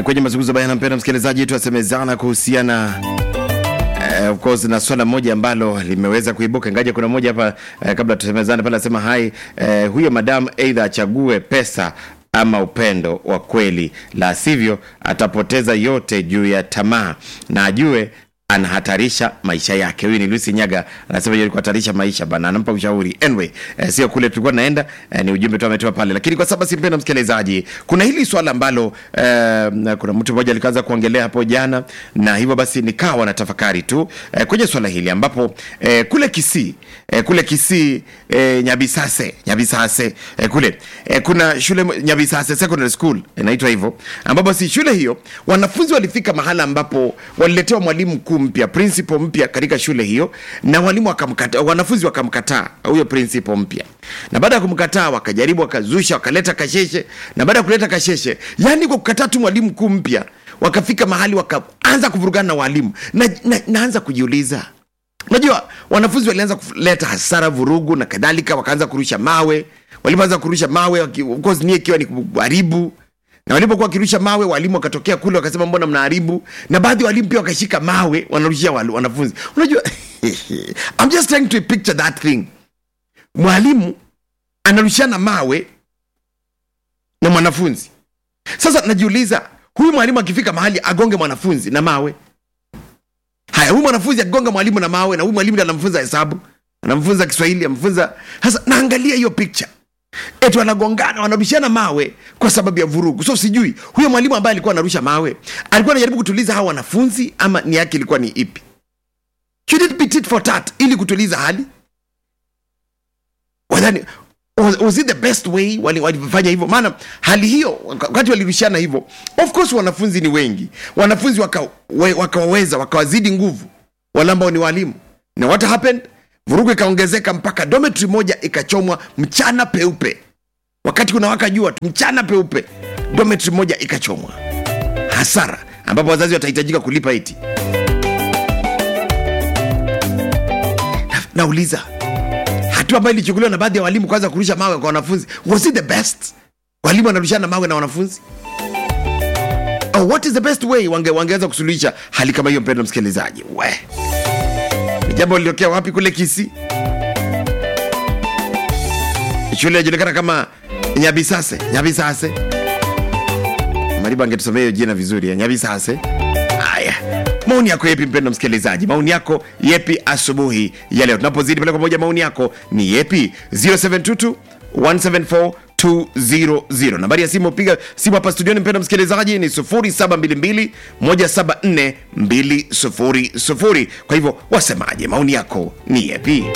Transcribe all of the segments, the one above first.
kwenye mazungumzo bayana, mpenda msikilizaji, tuasemezana kuhusiana Uh, of course na swala moja ambalo limeweza kuibuka ngaje, kuna moja hapa uh, kabla tusemezane pale, anasema hai uh, huyo madam aidha achague pesa ama upendo wa kweli, la sivyo atapoteza yote juu ya tamaa na ajue anahatarisha maisha yake. Huyu ni Lucy Nyaga anasema hiyo kuhatarisha maisha bana, anampa ushauri. Anyway, eh, sio kule tulikuwa naenda eh, ni ujumbe tu ametoa pale, lakini kwa sababu simpenda msikilizaji, kuna hili swala ambalo eh, kuna mtu mmoja alikaanza kuongelea hapo jana, na hivyo basi nikawa na tafakari tu eh, kwenye swala hili ambapo eh, kule Kisii eh, kule Kisii eh, Nyabisase Nyabisase eh, kule eh, kuna shule mo- Nyabisase Secondary School inaitwa hivyo, ambapo basi shule hiyo wanafunzi walifika mahala ambapo waliletewa mwalimu mkuu mpya, principal mpya katika shule hiyo, na walimu wakamkataa, wanafunzi wakamkataa huyo principal mpya, na baada ya kumkataa wakajaribu, wakazusha, wakaleta kasheshe, na baada ya kuleta kasheshe, yani kwa kukataa tu mwalimu mkuu mpya, wakafika mahali wakaanza kuvurugana na walimu na, na, naanza kujiuliza unajua wanafunzi walianza kuleta hasara vurugu na kadhalika wakaanza kurusha mawe walipoanza kurusha mawe waki- of course nia ikiwa ni kuharibu na walipokuwa wakirusha mawe walimu wakatokea kule wakasema mbona mnaharibu na baadhi ya walimu pia wakashika mawe wanarushia wal- wanafunzi unajua I'm just trying to picture that thing mwalimu anarushiana mawe na mwanafunzi sasa najiuliza huyu mwalimu akifika mahali agonge mwanafunzi na mawe haya huyu mwanafunzi akigonga mwalimu na mawe na huyu mwalimu ndiye anamfunza hesabu anamfunza kiswahili amfunza sasa naangalia hiyo picture eti wanagongana wanarushiana mawe kwa sababu ya vurugu so sijui huyo mwalimu ambaye alikuwa anarusha mawe alikuwa anajaribu kutuliza hawa wanafunzi ama ni yake ilikuwa ni ipi should it be tit for tat ili kutuliza hali wadhani was, was it the best way wali- walifanya hivyo maana hali hiyo wakati walirushiana hivyo of course wanafunzi ni wengi wanafunzi wakawaweza waka wakawaweza, wakawazidi nguvu wale ambao ni walimu na what happened vurugu ikaongezeka mpaka dormitory moja ikachomwa mchana peupe wakati kuna waka jua tu mchana peupe dormitory moja ikachomwa hasara ambapo wazazi watahitajika kulipa iti Na- nauliza hatua ambayo ilichukuliwa na baadhi ya walimu kwanza kurusha mawe kwa wanafunzi was it the best walimu wanarushana mawe na wanafunzi oh, what is the best way wange, wangeweza kusuluhisha hali kama hiyo mpendo msikilizaji we ni jambo lilitokea wapi kule kisi shule inajulikana kama nyabisase nyabisase mariba angetusomea hiyo jina vizuri ya nyabisase haya maoni yako yepi mpendo msikilizaji maoni yako yepi asubuhi ya leo tunapozidi pale kwa moja maoni yako ni yepi 0722 174 200 nambari ya simu piga simu hapa studioni mpendo msikilizaji ni 0722 174 200 kwa hivyo wasemaje maoni yako ni yepi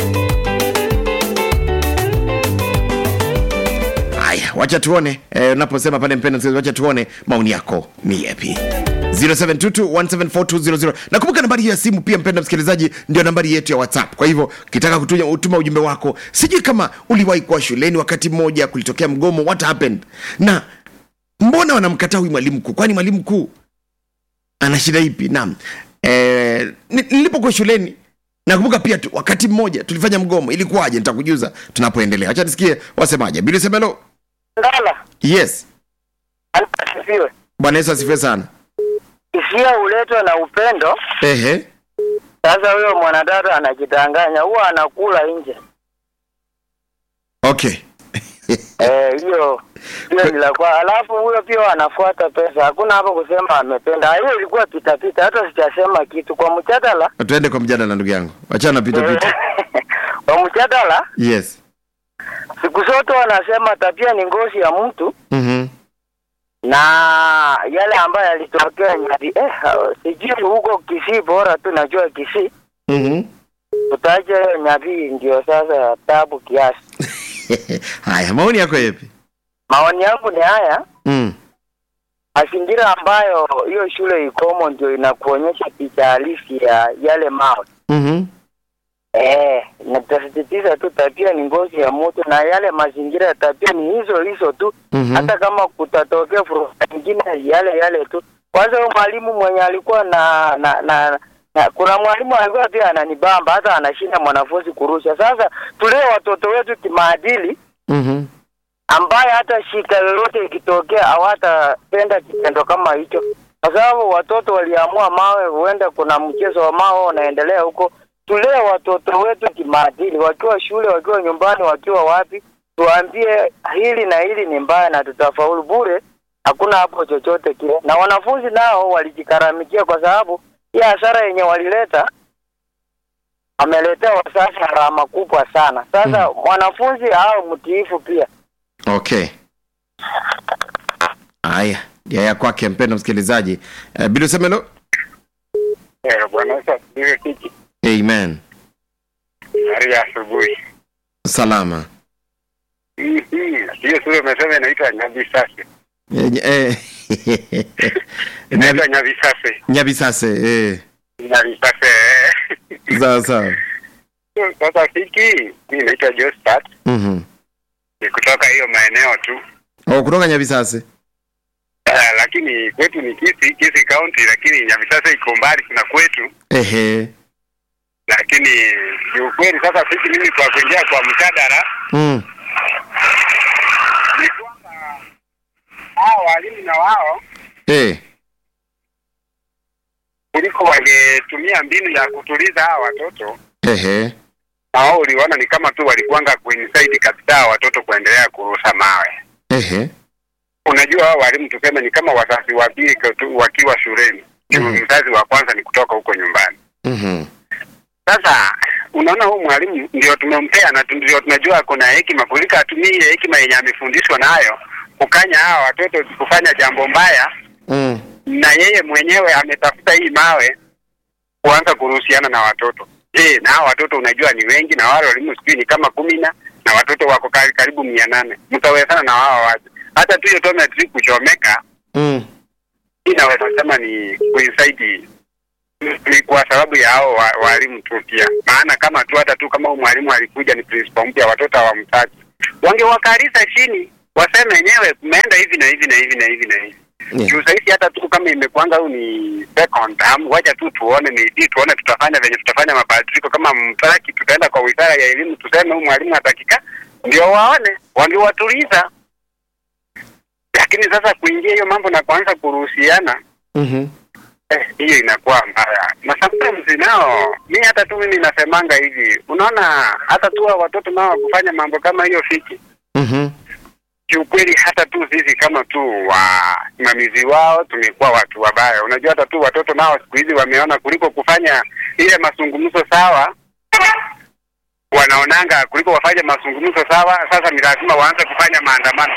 haya wacha tuone eh, unaposema pale mpendo msikilizaji, wacha tuone maoni yako ni yepi 0722174200 nakumbuka nambari hiyo ya simu pia mpenda msikilizaji ndio nambari yetu ya whatsapp kwa hivyo ukitaka kutuja utuma ujumbe wako sijui kama uliwahi kuwa shuleni wakati mmoja kulitokea mgomo what happened na mbona wanamkataa huyu mwalimu mkuu kwani mwalimu mkuu ana shida ipi naam eh, ni- nilipokuwa shuleni nakumbuka pia tu, wakati mmoja tulifanya mgomo ilikuwaje nitakujuza tunapoendelea acha nisikie wasemaje bili semelo Ngala yes asifiwe. bwana yesu asifiwe sana Hisia huletwa na upendo. ehe Sasa huyo mwanadada anajidanganya, huwa anakula nje. okay Eh, hiyo hiyo ni la kwa. Alafu huyo pia anafuata pesa, hakuna hapo kusema amependa. Hiyo ilikuwa pitapita, hata sijasema kitu kwa mjadala. tuende kwa mjadala ndugu yangu wachana pita pita kwa mjadala, yes siku zote wanasema tabia ni ngozi ya mtu mm-hmm. na yale ambayo yalitokea Nyali, eh, sijui huko Kisii, bora tu najua Kisii Mm-hmm. utaje Nyabii ndio sasa tabu kiasi. haya maoni yako yepi Maoni yangu ni haya, mm. mazingira ambayo hiyo shule ikomo ndio inakuonyesha picha halisi ya yale mawe. mm-hmm. Eh, natasisitiza tu tabia ni ngozi ya mtu na yale mazingira ya tabia ni hizo hizo tu Mhm. hata kama kutatokea fursa nyingine yale yale tu. Kwanza huyo mwalimu mwenye alikuwa na na, na na kuna mwalimu alikuwa pia ananibamba hata anashinda mwanafunzi kurusha. Sasa tulee watoto wetu kimaadili Mm-hmm. ambaye hata shida yoyote ikitokea hawatapenda kitendo kama hicho, kwa sababu watoto waliamua mawe, huenda kuna mchezo wa mawe unaendelea huko. Tulee watoto wetu kimaadili, wakiwa shule, wakiwa nyumbani, wakiwa wapi, tuambie hili na hili ni mbaya na tutafaulu bure. Hakuna hapo chochote kile, na wanafunzi nao walijikaramikia, kwa sababu hii hasara yenye walileta ameletea wazazi gharama kubwa sana. Sasa mwanafunzi au mtiifu pia. Okay. Haya, ya ya kwake mpendo msikilizaji. Uh, bila usemelo. Eh, Bwana Yesu asifiwe kiki. Amen. Habari ya asubuhi. Salama. Mhm. Hiyo sura umesema inaitwa Nyavisase. Eh, eh, Inaitwa Nyabi- Nyavisase. Nyabisase. Eh. Nyavisase. Sawa sawa. Sasa kiki, mimi naitwa Josephat. Mhm. Ni kutoka hiyo maeneo tu. Oh, kutoka Nyabisase. Uh, lakini kwetu ni Kisi, Kisi County, lakini Nyavisase iko mbali kuna kwetu. Ehe. Lakini kiukweli sasa sisi mimi kwa kuingia kwa mjadala Mm. ni kwamba hao walimu na wao Eh. kuliko wangetumia mbinu ya kutuliza hawa watoto Ehe. na wao uliona ni kama tu walikuanga kuinside kabisa hawa watoto kuendelea kurusha mawe. Ehe. Unajua hao walimu tuseme ni kama wazazi wa pili tu- wakiwa shuleni, Mhm. mzazi wa kwanza ni kutoka huko nyumbani. Mhm. Sasa unaona, huu mwalimu ndio tumempea na tu- ndio tunajua kuna hekima kuliko atumie ile hekima yenye amefundishwa nayo kukanya hawa watoto kufanya jambo mbaya, Mm. na yeye mwenyewe ametafuta hii mawe kuanza kuruhusiana na watoto. Je, na hawa watoto unajua ni wengi, na wale walimu sijui ni kama kumi na na watoto wako kari- karibu mia nane mtawezana na wao waje? Hata tu hiyo tometri kuchomeka, Mm. hii naweza sema ni kuinside ni kwa sababu ya hao wa- walimu tu pia, maana kama tu hata tu kama huyu mwalimu alikuja ni principal mpya, watoto hawamtaki, wangewakarisa chini waseme wenyewe kumeenda hivi na hivi na hivi na hivi na hivi Yeah. juu sahizi hata tu kama imekuanga huu ni second term, wacha tu tuone maybe tuone tutafanya venye tutafanya mabadiliko. Kama mtaki, tutaenda kwa wizara ya elimu tuseme huyu mwalimu atakika, ndio waone, wangewatuliza. Lakini sasa kuingia hiyo mambo na kuanza kuruhusiana Mhm. eh, hiyo inakuwa mbaya, na sometimes nao mi hata tu mimi nasemanga hivi, unaona hata tu hao watoto nao wakufanya mambo kama hiyo fiki Mhm. kiukweli hata tu sisi kama tu wasimamizi wao tumekuwa watu wabaya. Unajua, hata tu watoto nao siku hizi wameona kuliko kufanya ile mazungumzo sawa, wanaonanga kuliko wafanye mazungumzo sawa, sasa ni lazima waanze kufanya maandamano.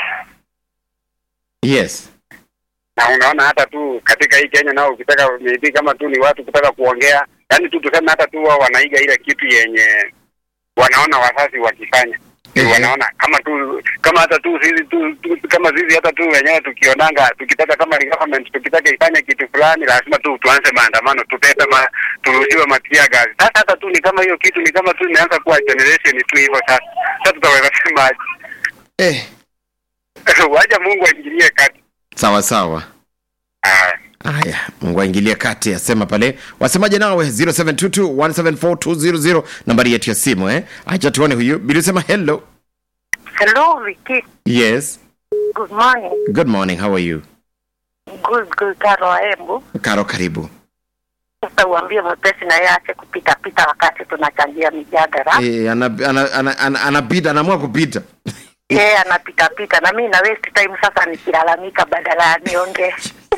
Yes. Na unaona hata tu katika hii Kenya nao ukitaka maybe kama tu ni watu kutaka kuongea, yani tu tuseme hata tu wao wanaiga ile kitu yenye wanaona wazazi wakifanya Ehe. wanaona kama tu kama hata tu sisi tu, tu kama sisi hata tu wenyewe tukionanga tukitaka kama ni government tukitaka ifanye kitu fulani lazima tu tuanze maandamano tuteta ma, turushiwe matia gazi sasa hata tu ni kama hiyo kitu ni kama tu imeanza kuwa generation tu hivyo sasa sasa tutaweza sema aje? Eh. wacha Mungu aingilie kati Sawa sawa. ah Haya, Mungu aingilie kati, asema pale. Wasemaje nawe 0722174200 nambari yetu ya simu eh. Acha tuone huyu. Bila sema hello. Hello, Vicky. Yes. Good morning. Good morning. How are you? Good, good. Karo Waembu. Karo karibu. Sasa uambie mwepesi na yeye aache kupita pita wakati tunachangia mijadala. Eh, anapita ana, ana, ana, anapita anaamua kupita. Yeye anapita pita na mimi na waste time sasa nikilalamika badala ya niongee.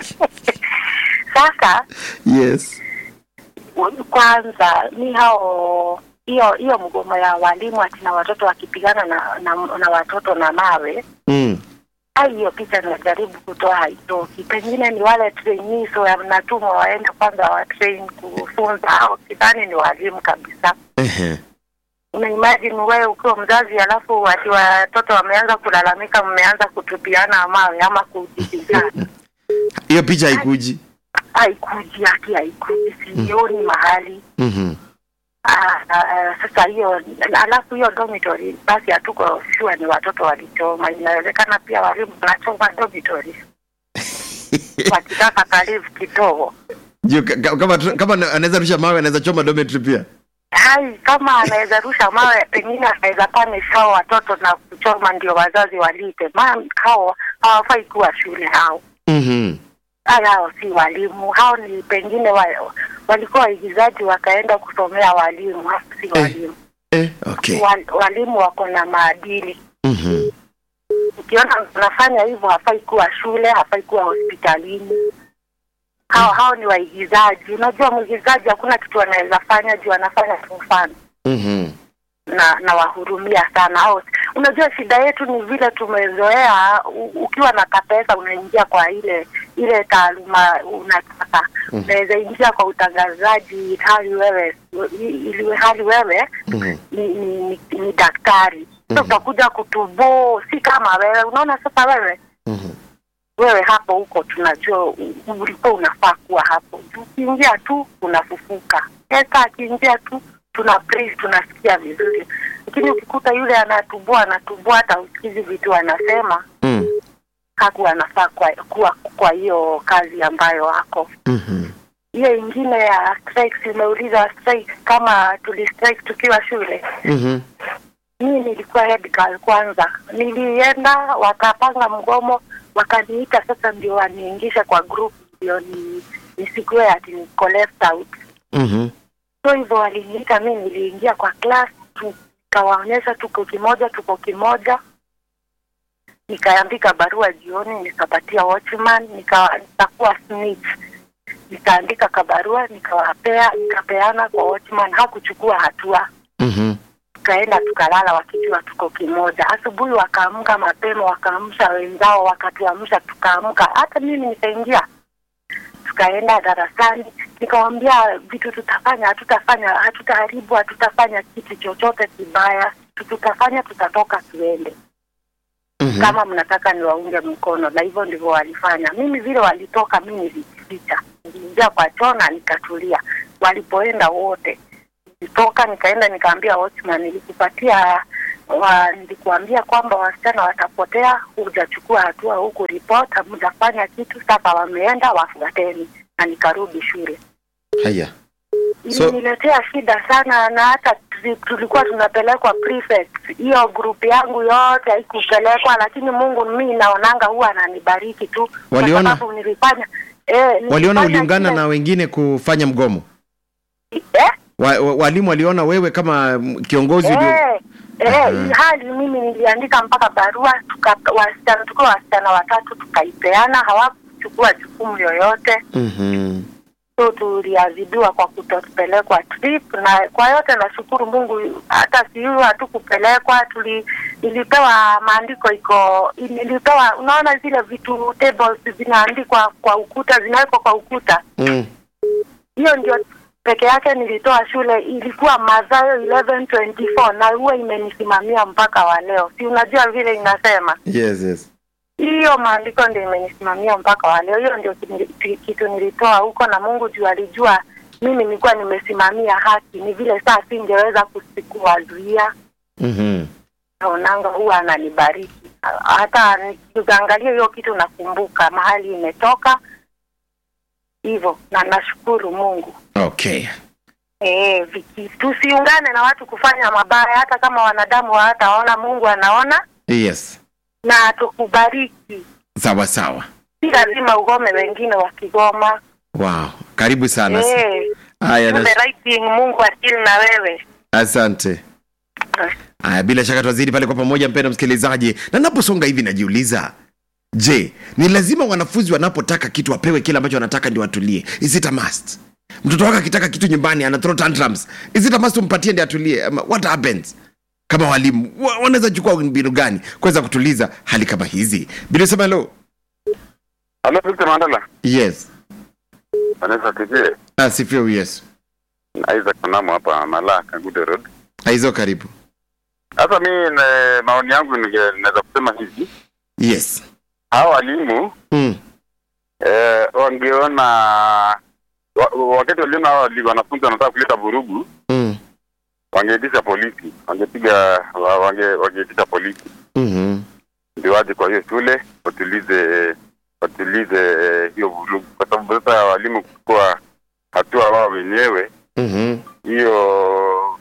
Sasa Yes. kwanza ni hao hiyo hiyo mgomo ya walimu ati na watoto wakipigana na, na, na watoto na mawe Mm. ai hiyo picha najaribu kutoa haitoki. Pengine ni wale trainees wanatumwa waende kwanza watrain kufunza hao, sidhani ni walimu kabisa. Ehe. Una imagine wewe ukiwa mzazi alafu wati watoto wameanza kulalamika, mmeanza kutupiana mawe ama kujipigana, Hiyo picha haikuji. haikuji haki, haikuji, sioni mahali Mhm. Ah, ah, sasa hiyo alafu hiyo dormitory basi hatuko sure ni watoto walichoma. Inawezekana pia walimu wanachoma dormitory wakitaka kalivu kidogo. Juu ka- ka- kama kama anaweza rusha mawe anaweza choma dormitory pia. hai kama anaweza rusha mawe pengine anaweza punish hao watoto na kuchoma ndio wazazi walipe ma hao hawafai kuwa shule hao Mhm. haya hao si walimu hao ni pengine wa, walikuwa waigizaji wakaenda kusomea walimu hao si walimu Eh, okay. Wal, walimu wako na maadili Mhm. ukiona unafanya hivyo hafai kuwa shule hafai kuwa hospitalini hao hao ni waigizaji unajua mwigizaji hakuna kitu anaweza fanya juu anafanya tu mfano Mhm. na na wahurumia sana au unajua shida yetu ni vile tumezoea u- ukiwa na kapesa unaingia kwa ile ile taaluma unataka unaweza ingia kwa utangazaji hali wewe ili hali wewe Mhm. ni, ni, ni, ni daktari so utakuja kutuboo si kama wewe unaona sasa wewe Mhm. wewe hapo huko tunajua u- ulikuwa unafaa kuwa hapo ukiingia tu unafufuka esa akiingia tu tuna praise tunasikia vizuri lakini ukikuta yule anatubua anatubua hata usikizi vitu anasema Mm. hakuwa anafaa kwa kuwa kwa hiyo kazi ambayo ako Mhm. hiyo ingine ya strikes imeuliza strike kama tuli strike tukiwa shule Mhm. mimi nilikuwa head girl kwanza nilienda wakapanga mgomo wakaniita sasa ndio waniingisha kwa group ndio ni nisikuwe ati niko left out Mhm. so hivyo waliniita mi niliingia kwa class tukawaonyesha tuko kimoja tuko kimoja nikaandika barua jioni nikapatia watchman nika- nikakuwa snitch nikaandika kabarua nikawapea nikapeana kwa watchman hakuchukua hatua Mhm. tukaenda tukalala wakijua tuko kimoja asubuhi wakaamka mapema wakaamsha wenzao wakatuamsha tukaamka hata mimi nikaingia tukaenda darasani nikawambia vitu tutafanya hatutafanya hatutaharibu hatutafanya kitu chochote kibaya tutafanya tutatoka tuende Mhm. kama mnataka niwaunge mkono na hivyo ndivyo walifanya mimi vile walitoka mi nilijificha niliingia kwa choo na nikatulia walipoenda wote nilitoka nikaenda nikaambia watchman nilikupatia wa, nilikuambia kwamba wasichana watapotea hujachukua hatua huku report hamjafanya kitu sasa wameenda wafuateni na nikarudi shule Haya. So- iliniletea shida sana na hata tuli- tulikuwa tunapelekwa prefect hiyo group yangu yote haikupelekwa lakini mungu mi naonanga huwa ananibariki tu kwa Waliona- sababu nilifanya eh, Waliona nilifanya uliungana kile- na wengine kufanya mgomo. eh? Wa, wa, walimu waliona wewe kama mm, kiongozi ulio... Eh, eh, hali mimi niliandika mpaka barua tuka wasichana tukiwa wasichana watatu tukaipeana hawakuchukua jukumu yoyote Mhm. so tuliadhibiwa kwa kutopelekwa trip na kwa yote nashukuru mungu hata siu hatukupelekwa tuli ilipewa maandiko iko nilipewa unaona zile vitu tables zinaandikwa kwa ukuta zinawekwa kwa ukuta Mm. hiyo ndio peke yake nilitoa shule ilikuwa Mathayo 11:24 na huwa imenisimamia mpaka wa leo si unajua vile inasema Yes, yes. hiyo maandiko ndio imenisimamia mpaka wa leo. Hiyo ndio kini- ki- kitu nilitoa huko, na Mungu juu alijua mimi nilikuwa nimesimamia haki, ni vile saa singeweza kusi- kuwazuia. Mhm. Naonanga huwa ananibariki, hata nikiangalia hiyo kitu nakumbuka mahali imetoka hivyo, na nashukuru Mungu. Okay. Eh, viki tusiungane na watu kufanya mabaya, hata kama wanadamu hawataona, Mungu anaona Yes. na tukubariki. Sawa sawa. Si lazima ugome wengine wakigoma. Wow. Karibu sana. Eh, Haya, do na- the right thing, Mungu akili na wewe. asante. Haya, bila shaka twazidi pale kwa pamoja, mpendwa msikilizaji, na naposonga hivi najiuliza, je, ni lazima wanafunzi wanapotaka kitu wapewe kile ambacho wanataka ndio watulie? Is it a must? Mtoto wako akitaka kitu nyumbani ana throw tantrums, is it a must umpatie ndio atulie? Ama What happens? Kama walimu wa- wanaweza chukua mbinu gani kuweza kutuliza hali kama hizi? Bila sema hello. Halo Victor Mandala. Yes. Anaweza tujie. Asifiwe Yesu. Isaac Mnamo hapa Malaka Good Road. Aizo karibu. Sasa mi na- maoni yangu ninge- naweza kusema hivi. Yes. Hawa walimu Mm. eh, wangeona wa, wakati waliona hawa wali- wanafunzi wanataka kuleta vurugu Mm. wangeitisha polisi, wangepiga wa- wange wangeitisha polisi Mhm. ndio waje kwa hiyo shule watulize watulize eh, hiyo vurugu, kwa sababu sasa walimu kuchukua hatua wao wenyewe, Mhm. hiyo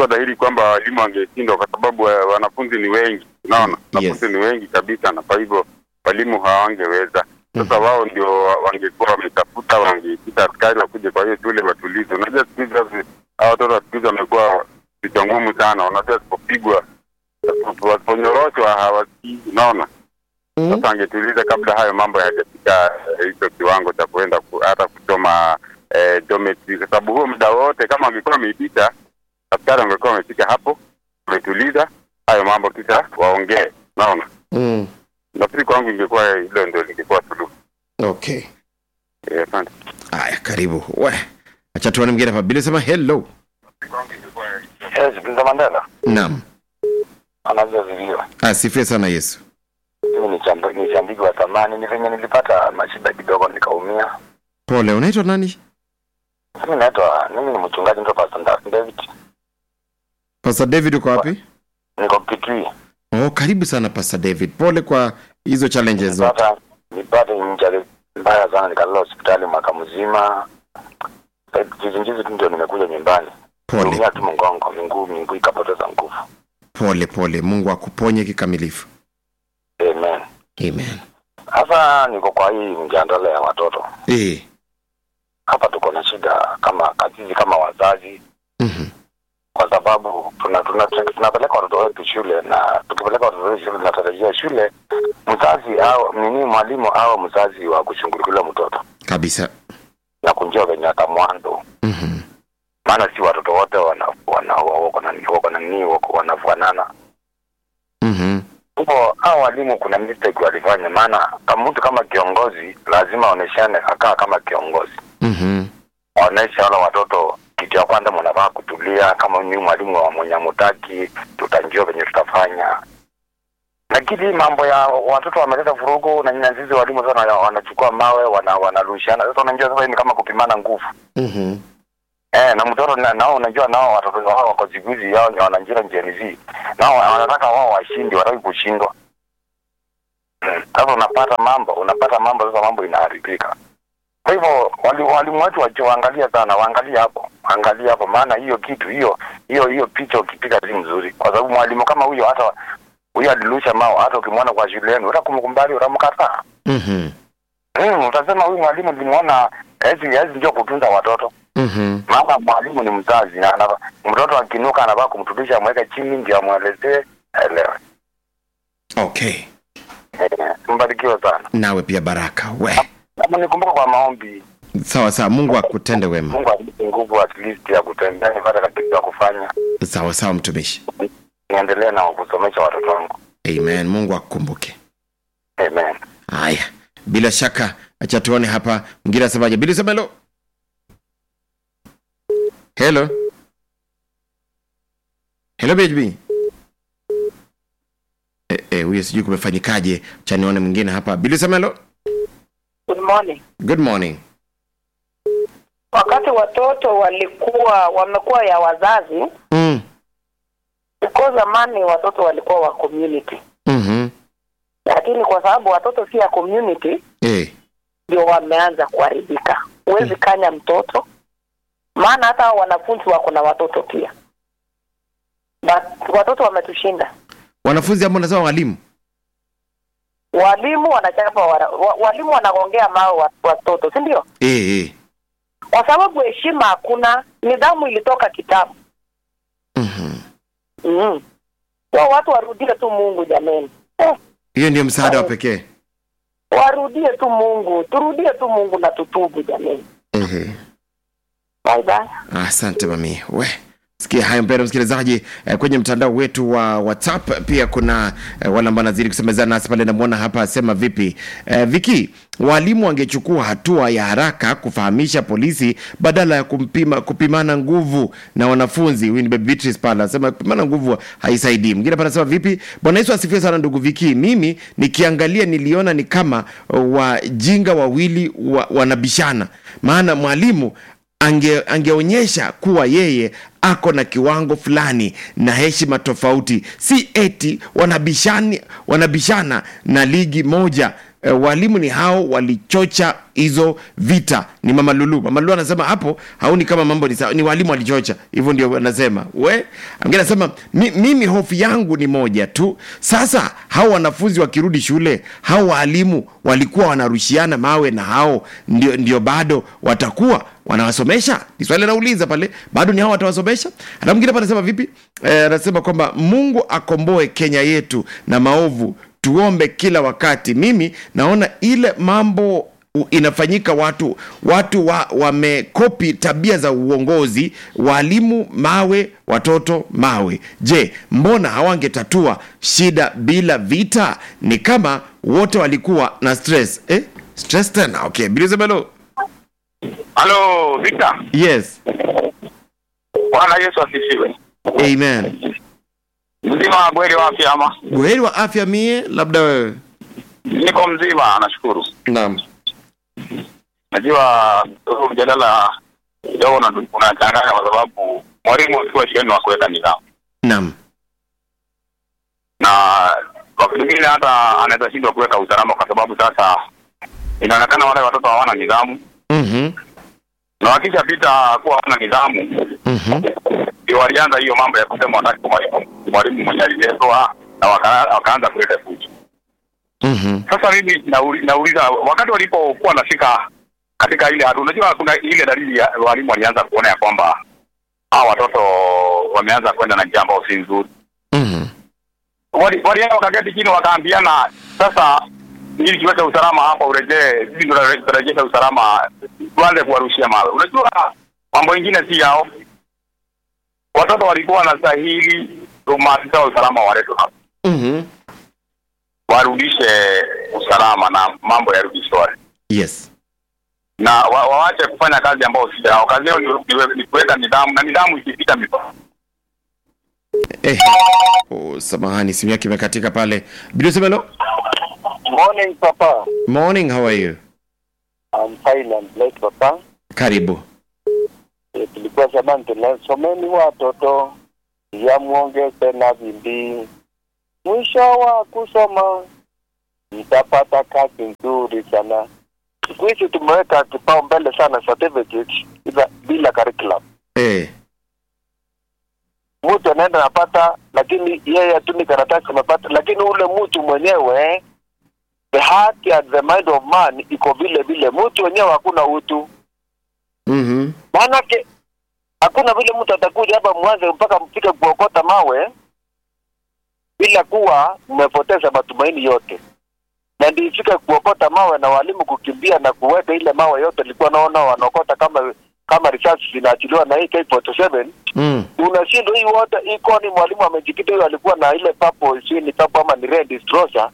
ilikuwa dhahiri kwamba walimu wangeshindwa kwa sababu eh, wanafunzi ni wengi, unaona wanafunzi Yes. ni wengi kabisa, na kwa hivyo walimu hawangeweza. Sasa wao ndio wa- wangekuwa wametafuta, wangeita askari wakuje kwa hiyo shule watulize. Unajua siku hizi hawa- hawa watoto wa siku hizi wamekuwa vichwa ngumu sana, unajua wasipopigwa, wasiponyoroshwa hawasikii, unaona sasa angetuliza kabla hayo mambo hayajafika eh, hicho kiwango cha kuenda ku, hata kuchoma eh, geometry, kwa sababu huo muda wote kama wangekuwa wameipita, askari wangekuwa wamefika hapo, wametuliza hayo mambo, kisha waongee. Naona Mm. nafikiri kwangu ingekuwa hilo ndio lingekuwa suluhu. Okay. Eh, Asante. Haya, karibu. We. Acha tuone mwingine hapa. Bila sema hello. Yes, Mzee Mandela Naam. anavyoziviwa. Asifiwe sana Yesu. Mimi ni chamb- ni shambiki wa zamani, ni venye nilipata mashida kidogo nikaumia. Pole, unaitwa nani? Mimi naitwa mimi ni mchungaji ndio Pastor Da- David. Pastor David uko wapi? Niko Kitui. Oh, karibu sana Pastor David. Pole kwa hizo challenges zote. Nilipata nilipata injury mbaya sana nikalala hospitali mwaka mzima. Juzi juzi tu ndio nimekuja nyumbani. Pole. Niumia tu mgongo, miguu miguu ikapoteza nguvu. Pole pole. Mungu akuponye kikamilifu. Amen. Amen. Sasa niko kwa hii mjandala ya watoto. Eh. Hapa tuko na shida kama kazizi kama wazazi Mhm. kwa sababu tuna, tuna, tunapeleka watoto wetu shule na tukipeleka watoto wetu shule tunatarajia shule mzazi au nini mwalimu au mzazi wa kushughulikia mtoto Kabisa. na kunjua venye atamwando Mhm. maana si watoto wote wana wana wako na wako na nini wako wanafanana Mhm. hivyo hao walimu kuna mistake walifanya maana kama mtu kama kiongozi lazima aoneshane akaa kama kiongozi Mhm. aonesha wale watoto kitu ya kwanza mnafaa kutulia kama mimi mwalimu wa mwenye mutaki tutanjua venye tutafanya lakini hii mambo ya watoto wameleta vurugu na nyinyi sisi walimu sasa wana- wanachukua mawe wana wanarushana sasa unajua sasa hii ni kama kupimana nguvu Mhm. eh na mtoto na, nao unajua nao watoto wao wako siku hizi yao ni wananjira Gen Z nao wanataka wao washindi wataki kushindwa Mm. sasa unapata mambo unapata mambo sasa mambo inaharibika kwa hivyo wali- walimu wetu wacho waangalia sana waangalie hapo waangalie hapo maana hiyo kitu hiyo hiyo hiyo picha ukipiga si mzuri kwa sababu mwalimu kama huyo hata huyo alirusha mao hata ukimwona kwa shule yenu utakumkumbali utamkataa Mhm. mm, utasema huyu mwalimu nilimwona hezi hezi ndio kutunza watoto Mhm. maana mwalimu ni mzazi na anava, mtoto akinuka anafaa kumturudisha amweke chini ndio amwelezee aelewe Okay. Eh, mbarikiwe sana Nawe pia baraka. We. kama nikumbuka kwa maombi Sawa sawa. Mungu akutende wema. mungu anipe nguvu at least ya kutembea nipate kitu ya kufanya Sawa sawa mtumishi. niendelee na kusomesha watoto wangu Amen. Mungu akukumbuke. amen Haya, bila shaka, acha tuone hapa mwingine asemaje. Bili sema hello. Hello. Hello BHB. Eh, eh, huyo sijui kumefanyikaje. Acha nione mwingine hapa. Bili sema hello. Good morning. Good morning. Wakati watoto walikuwa wamekuwa ya wazazi, Mm. uko zamani watoto walikuwa wa community, Mhm. lakini kwa sababu watoto si ya community, Eh. ndio wameanza kuharibika. Huwezi kanya mtoto, maana hata hao wanafunzi wako na watoto pia, but watoto wametushinda. Wanafunzi ambao nasema walimu. Walimu wanachapa wana, wa, walimu wanaongea mao wa- watoto, si ndio? Eh, eh. Kwa sababu heshima hakuna, nidhamu ilitoka kitambo. Mhm. Mm. So watu warudie tu Mungu jameni. Eh, Hiyo ndio msaada wa pekee. warudie tu Mungu, turudie tu Mungu na tutubu jameni. Ehe. Bye bye. Asante mami. We sikia hayo mpendwa msikilizaji eh, kwenye mtandao wetu wa whatsapp pia kuna eh, wale ambao nazidi kusemezana nasi pale namwona hapa asema vipi eh, viki walimu wangechukua hatua ya haraka kufahamisha polisi badala ya kumpima, kupimana nguvu na wanafunzi huyu ni Baby Beatrice pale anasema kupimana nguvu haisaidii mwingine pale anasema vipi bwana yesu asifiwe sana ndugu viki mimi nikiangalia niliona ni kama uh, wajinga wawili wa, wanabishana maana mwalimu ange, angeonyesha kuwa yeye ako na kiwango fulani na heshima tofauti si eti wanabishani, wanabishana na ligi moja e, walimu ni hao walichocha hizo vita ni mama lulu mama lulu anasema hapo hauni kama mambo ni sawa ni walimu walichocha hivyo ndio anasema we mwingine anasema mi, mimi hofu yangu ni moja tu sasa hao wanafunzi wakirudi shule hao walimu walikuwa wanarushiana mawe na hao ndio, ndio bado watakuwa wanawasomesha ni swali anauliza pale bado ni hao watawasomesha hata mwingine hapa anasema vipi Eh, anasema kwamba mungu akomboe kenya yetu na maovu tuombe kila wakati mimi naona ile mambo u- inafanyika watu watu wa, wamekopi tabia za uongozi walimu mawe watoto mawe je mbona hawangetatua shida bila vita ni kama wote walikuwa na stress eh? stress tena okay bilizebelo Halo Victor, yes Bwana Yesu asifiwe. amen Mzima wa kweli wa afya ama? buheri wa afya mie labda wewe Niko mzima, nashukuru. naam Najua huu mjadala kidogo una- unachanganya kwa sababu mwalimu akiwa shuleni wa kuweka nidhamu, naam na wakati mwingine hata anaweza shindwa kuweka usalama kwa sababu sasa inaonekana wale watoto hawana nidhamu, Mhm, na wakishapita kuwa hawana nidhamu mhm, ndio walianza hiyo mambo ya kusema wataki mwalimu mwalimu mwenye aliletwa na waka, wakaanza kuleta fujo. mhm, Sasa mimi nauli, nauliza wakati walipokuwa nafika katika ile hatua, unajua kuna ile dalili ya walimu walianza kuona ya kwamba hawa watoto wameanza kwenda na njia ambayo si nzuri. mhm, Wali- Walienda wakaketi chini wakaambiana, sasa ili tuweke usalama hapa, urejee sisi ndio tutarejesha usalama, tuanze kuwarushia mawe. Unajua mambo ingine si yao, watoto walikuwa wanastahili maafisa wa usalama waletwe hapa mhm. warudishe usalama na mambo yarudi shwari yes na wa, waache kufanya kazi ambayo si yao. Kazi yao ni- ni ni kuweka nidhamu, na nidhamu ikipita mipaka eh. oh, samahani simu yake imekatika pale bilusemelo Morning, Papa. morning how are you I'm fine and blessed, Papa. karibu Eh, tulikuwa jamani, tunasomeni watoto ya muongeze na bidii, mwisho wa kusoma mtapata kazi nzuri sana. Siku hizi tumeweka kipao mbele sana certificate bila, bila curriculum. eh. Mtu anaenda napata, lakini yeye hatumi karatasi amepata, lakini ule mtu mwenyewe the heart and the mind of man iko vile vile, mtu wenyewe hakuna utu mhm, maanake hakuna vile mtu atakuja hapa mwanze mpaka mfike kuokota mawe bila kuwa mmepoteza matumaini yote, na ndio ifike kuokota mawe na walimu kukimbia na kuweka ile mawe yote. Nilikuwa naona wanaokota kama kama risasi zinaachiliwa na hii K47 mm. unashindwa hii wote iko ni mwalimu amejikita, huyo alikuwa na ile papo, sijui ni papo ama ni red destroyer,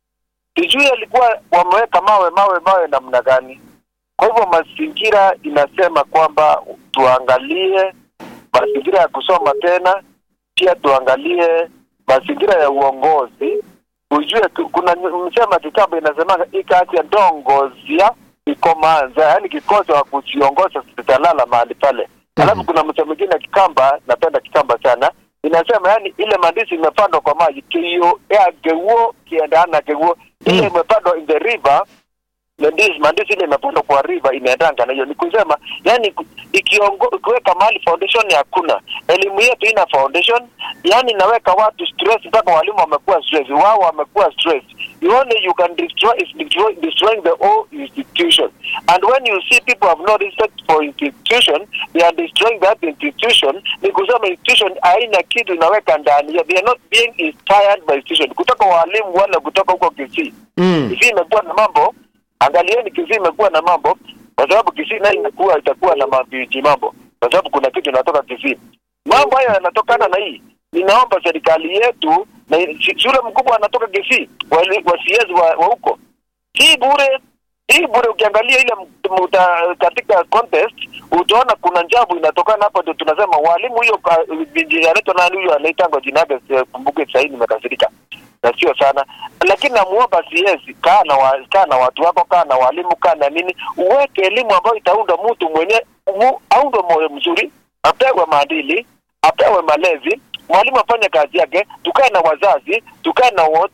sijui alikuwa wameweka mawe mawe mawe namna gani. Kwa hivyo mazingira inasema kwamba tuangalie mazingira ya kusoma tena, pia tuangalie mazingira ya uongozi, ujue ku- kuna msema kitabu inasema ikati ya ndongozia ikomanza, yaani kikosi wa kujiongoza zitalala mahali pale. Alafu kuna msemo mwingine ya Kikamba, napenda Kikamba sana, inasema yani ile mandizi imepandwa kwa maji kio ya geuo kiendana geuo ile Mm. imepandwa in the river na ndizi mandizi ile imepandwa kwa river inaendanga na hiyo ni kusema yani ku- ikiongo ikiweka mahali foundation hakuna elimu yetu ina foundation yani inaweka watu stress mpaka walimu wamekuwa stress wao wamekuwa stress you only you can destroy is destroy, destroying the whole institution and when you see people have no respect for institution they are destroying that institution ni kusema institution haina kitu inaweka ndani ya they are not being inspired by institution kutoka walimu wala kutoka huko Kisii Mm. Kisii imekuwa na mambo, angalieni Kisii imekuwa na mambo, kwa sababu Kisii nayo imekuwa itakuwa na mabiji mambo, kwa sababu kuna kitu inatoka Kisii. Mambo hayo yanatokana na hii. Ninaomba serikali yetu na shi- shule mkubwa anatoka Kisii, wali- wasiezi wa wa huko, si bure hii bure. Ukiangalia ile m- muta, katika contest utaona kuna njabu inatokana hapo, ndio tunasema walimu hiyo ka- binti anaitwa nani huyo anaitangwa jina yake, sikumbuke sasa hivi nimekasirika na sio sana, lakini namuomba CS, kaa na wa, kaa na watu wako, kaa na walimu, kaa na nini, uweke elimu ambayo itaunda mtu mwenye mu, aundwe moyo mzuri, apewe maadili, apewe malezi, mwalimu afanye kazi yake, tukae na wazazi, tukae na wote,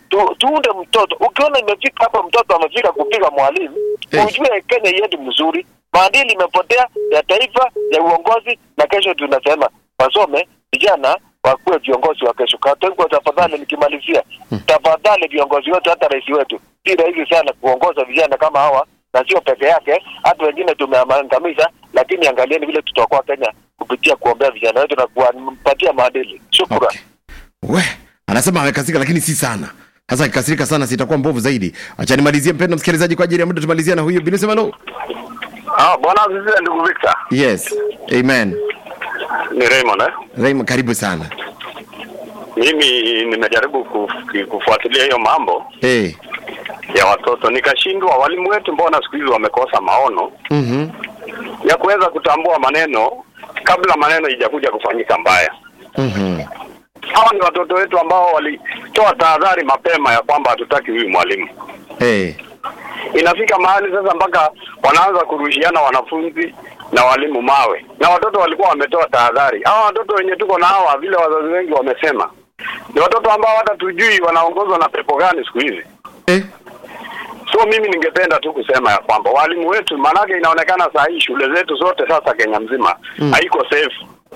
tu, tuunde mtoto. Ukiona imefika hapa, mtoto amefika kupiga mwalimu, Eh. ujue Kenya iendi mzuri, maadili imepotea ya taifa ya uongozi, na kesho tunasema wasome vijana wakuwe viongozi wa kesho. Kwa hivyo tafadhali, nikimalizia, tafadhali viongozi wetu, hata rais wetu, si rahisi sana kuongoza vijana kama hawa, na sio peke yake, hata wengine tumeangamiza, lakini angalieni vile tutaokoa Kenya kupitia kuombea vijana wetu na kuwapatia maadili. Shukran. Okay. We, anasema amekasirika lakini si sana. Sasa akikasirika sana sitakuwa mbovu zaidi. Acha nimalizie mpendo msikilizaji kwa ajili ya muda tumalizia na huyu Bilisema no. Ah, bwana asifiwe ndugu Victor. Yes. Amen. Ni Raymond eh? Raymond karibu sana. Mimi nimejaribu kuf- kufuatilia hiyo mambo Eh. ya watoto nikashindwa. Walimu wetu mbona siku hizi wamekosa maono Mhm. ya kuweza kutambua maneno kabla maneno ijakuja kufanyika mbaya. Mhm. Hawa ni watoto wetu ambao walitoa tahadhari mapema ya kwamba hatutaki huyu mwalimu. Eh. Inafika mahali sasa mpaka wanaanza kurushiana wanafunzi na walimu mawe, na watoto walikuwa wametoa tahadhari. Hawa watoto wenye tuko na hawa, vile wazazi wengi wamesema, ni watoto ambao hata tujui wanaongozwa na pepo gani siku hizi. Eh. So mimi ningependa tu kusema ya kwamba walimu wetu, maanake inaonekana saa hii shule zetu zote sasa Kenya mzima Mm. haiko safe.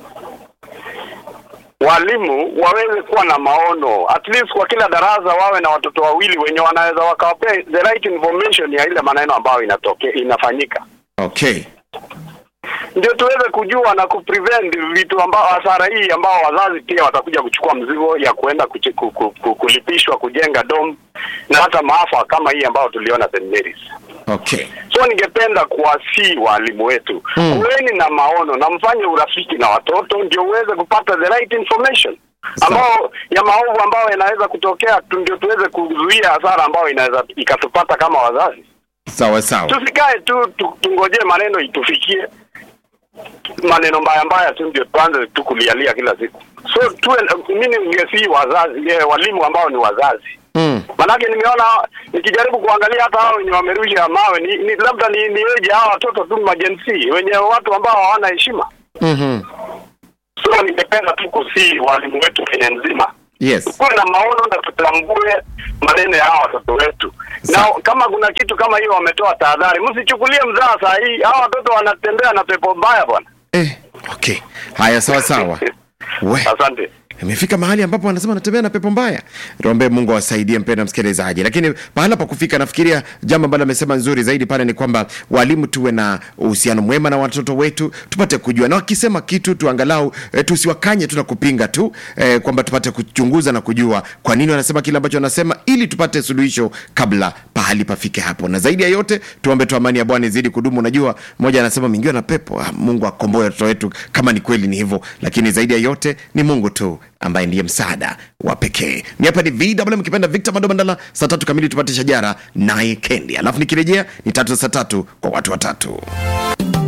Walimu waweze kuwa na maono, at least kwa kila darasa wawe na watoto wawili wenye wanaweza wakawapea the right information ya ile maneno ambayo inatokea inafanyika, Okay. ndio tuweze kujua na kuprevent vitu ambao hasara hii ambao wazazi pia watakuja kuchukua mzigo ya kuenda kuchi, ku, ku, ku, kulipishwa kujenga dom na hata maafa kama hii ambayo tuliona St Mary's. Okay. So ningependa kuwasii walimu wetu Mm. kuweni na maono na mfanye urafiki na watoto ndio uweze kupata the right information Sawa. ambao ya maovu ambayo yanaweza kutokea tu, ndio tuweze kuzuia hasara ambayo inaweza ikatupata kama wazazi. Sawa sawa. Tusikae tu tu- tungojee maneno itufikie, maneno mbaya mbaya tu ndio tuanze tu kulialia kila siku. So tuwe, mimi ningesii wazazi eh, walimu ambao ni wazazi Mm. Manake nimeona nikijaribu kuangalia hata hao wenye wamerusha mawe ni, ni labda ni ni eje hao watoto tu majensi wenye watu ambao hawana heshima. Mhm. So ningependa tu kusii walimu wetu Kenya nzima Yes. tukuwe na maono na tutambue maneno ya hawa watoto wetu, na Sa- kama kuna kitu kama hiyo wametoa tahadhari, msichukulie mzaa saa hii. Hawa watoto wanatembea na pepo mbaya bwana. Eh. Okay. Haya sawa sawa. We. Asante. imefika mahali ambapo anasema anatembea na pepo mbaya tuombe mungu awasaidie mpenda msikilizaji lakini pahala pa kufika nafikiria jambo ambalo amesema nzuri zaidi pale ni kwamba walimu tuwe na uhusiano mwema na watoto wetu tupate kujua na wakisema kitu tuangalau e, tusiwakanye tu na kupinga tu e, kwamba tupate kuchunguza na kujua kwa nini wanasema kile ambacho wanasema ili tupate suluhisho kabla pahali pafike hapo na zaidi ya yote tuombe tu amani ya bwana izidi kudumu unajua mmoja anasema mingiwa na pepo ah, mungu akomboe watoto wetu kama ni kweli ni hivyo lakini zaidi ya yote ni mungu tu ambaye ndiye msaada wa pekee ni hapa ni vw mkipenda victor madobandala saa tatu kamili tupate shajara naye kendi alafu nikirejea ni tatu za saa tatu kwa watu watatu